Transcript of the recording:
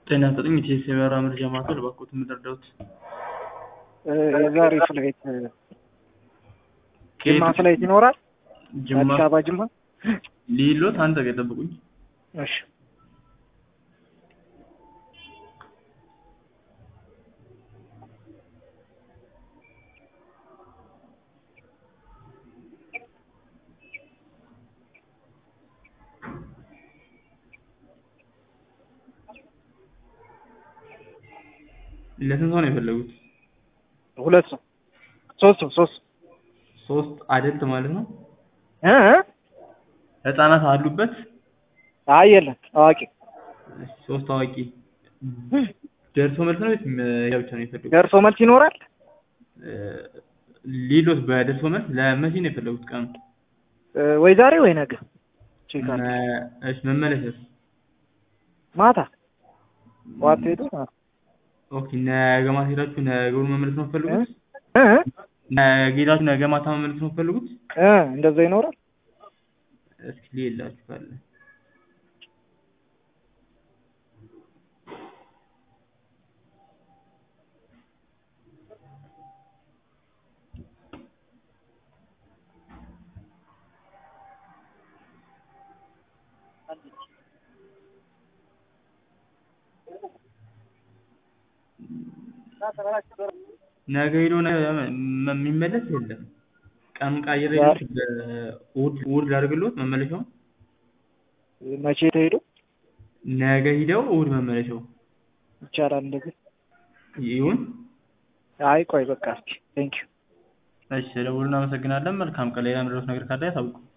ጤና ይስጥልኝ የኢቲኤስ የበረራ መረጃ ማዕከል እባክዎት የምትረዳዎት? የዛሬ ፍላይት ጅማ ፍላይት ይኖራል? ጅማ አዲስ አበባ ጅማ? ሊሎት አንድ ደቂቃ ይጠብቁኝ። እሺ ለስንት ሰው ነው የፈለጉት? ሁለት ሰው ሶስት ሰው ሶስት ሶስት አደልት ማለት ነው? እ እ ህጻናት አሉበት? አይ የለም አዋቂ እሺ፣ ሶስት አዋቂ ደርሶ መልስ ነው ወይስ ያ ብቻ ነው የፈለጉት? ደርሶ መልስ ይኖራል? እ ሊሎት በደርሶ መልስ ለመቼ ነው የፈለጉት ቀኑ? እ ወይ ዛሬ ወይ ነገ ቼክ አድርግ። መ- እሺ መመለስስ? ማታ ዋት ሄዱ ኦኬ ነገ ማታ ሄዳችሁ ነገውን መመለስ ነው የምትፈልጉት? እ እ ነገ ሄዳችሁ ነገ ማታ መመለስ ነው የምትፈልጉት? እ እንደዛ ይኖራል? እስኪ ሊላችሁ ካለ ነገ ሄዶ ነገ መ- የሚመለስ የለም። ቀኑን ቀይሬ እሑድ እሑድ ላድርግልዎት መመለሻውን? መቼ ተሄዱ ነገ ሂደው እሑድ መመለሻው ይቻላል እንደዚህ? ይሁን? አይ ቆይ በቃ እስኪ ቴንኪው እሺ ደውሉን። እናመሰግናለን። መልካም ቀን። ሌላ ምድረስ ነገር ካለ ያሳውቁ።